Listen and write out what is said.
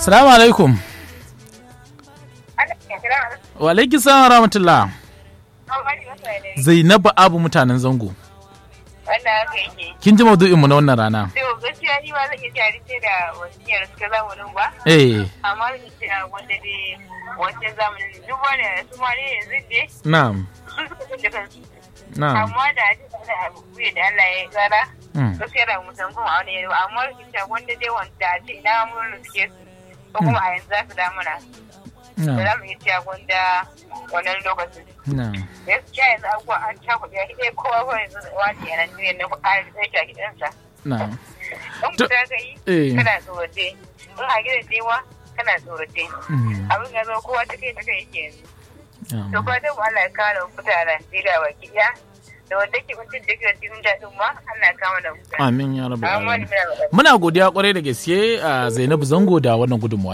Salamu alaikum. Wa alaiki salam rahmatullah. Zainabu Abu mutanen zango. Wanda haka yake. Kin ji maudu'in mu na wannan rana? To gaskiya ni ma zan iya jari ce da wasiyar suka zamanin ba. Eh, Amma zan ce a wanda dai wancan zamanin duk wani su ma ne yanzu dai na'am. su suka san da kansu. Na'am. Amma da ake da abu kuye da Allah ya tsara. Mm. Gaskiya da mutum kuma a wani yanzu amma zan ce wanda dai wanda a ce ina mun suke su. Ko kuma a yanzu za su damuna. Da za Na'am. mu iya cewa gwanda wannan lokacin. Na'am. Gaskiya yanzu abubuwa an cakuɗe a ɗaya kowa ko yanzu wani yanan duniya na ƙarar da yake a gidansa. Na'am. in To- fita ka yi eh. kana tsorace in a gidan dewa kana tsorace Mm. abin ya zo kowa ta kai ta kai yake yanzu to Na'am. fatan mu Allah ya kawo da fita a Najeriya baki ɗaya da wanda ke mutum da ke cikin daɗin ma Allah ya kawo da fita Amin ya rabu. amma ni alamin. muna magana Muna godiya kwarai da gaske a Zainabu Zango da wannan gudunmawa.